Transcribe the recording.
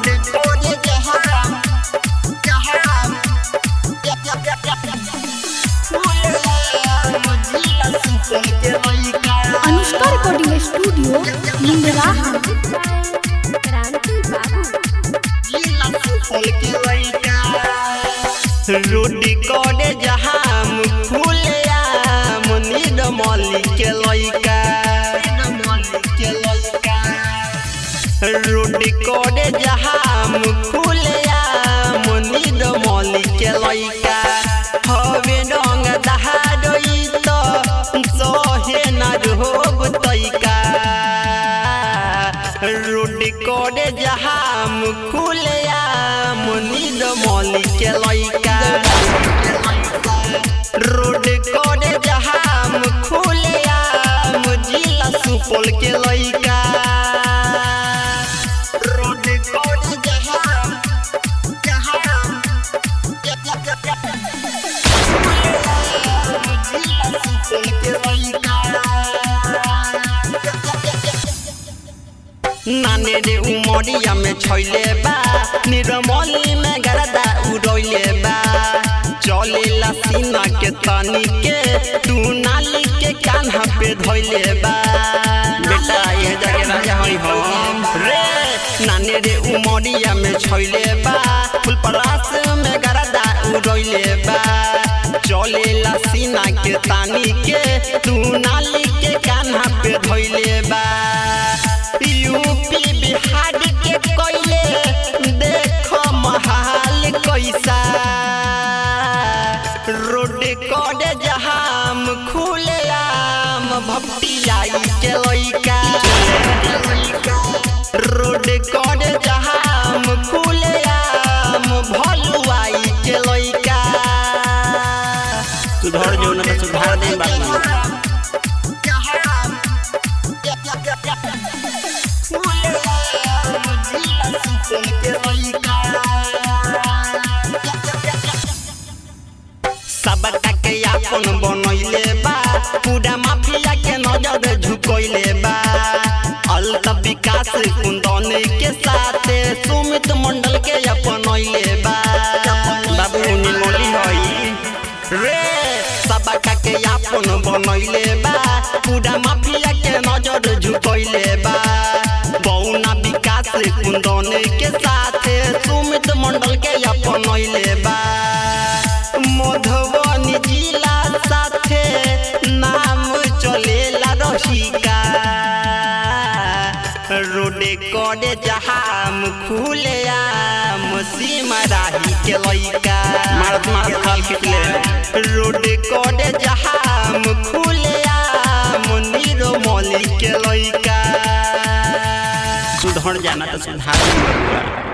road कोरे जहां जहां जिला सुपौल के लइका अनुष्का रिकॉर्डिंग स्टूडियो लिंगराहा क्रांति बाबू जिला सुपौल के लइका रोड कोरे जहां फूले आम नीलमली के लइका नीलमली के लइका रोड कोरे जहां फूले आम नीलमली के लइका हवे रंग दहाड़ई तो सहे न रोब तइका रोड कोरे जहां खुले आम नीलमली के लइका रोड कोरे जहां खुले आम जिला सुपौल के लइका रोड कोरे जहां जहां जिला सुपौल के लइका नाने रे उमरिया में छैले बा निरमली में गरदा उड़ैले बा चलेला सीना के तनी के तू नाली के कान्हा पे धैले बा बेटा ये जगह राजा हई हम रे नाने रे उमरिया में छैले बा फुल परास में गरदा उड़ैले बा चलेला सीना के तानी के तू नाली के कान्हा पे धैले बा यूपी बिहार के कोयले देखो महाल कैसा रोड कोड जहाम खुले आम भपटी लाई के लइका रोड कोड जहाम खुले आम भलुआई के लइका सुधर जो ना तो सुधार दे बात ना सबका के अपन बनैले बा पूरा माफिया के नजर झुकैले बा अलत विकास कुंदन के साथ सुमित मंडल के अपनैले बा बाबू निमोली हई रे सबका के अपन बनैले बा पूरा माफिया के नजर झुकैले बा बौना विकास कुंदन के साथ सुमित मंडल के अपनैले बा मधुबनी जिला साथे नाम चलेला रसिका रोडे करे जहाम खुले आम सिमराही के लइका मारत मारत खाल खिचले रोडे करे जहाम खुले आम नीरो मली के लइका सुधर जाना तो सुधार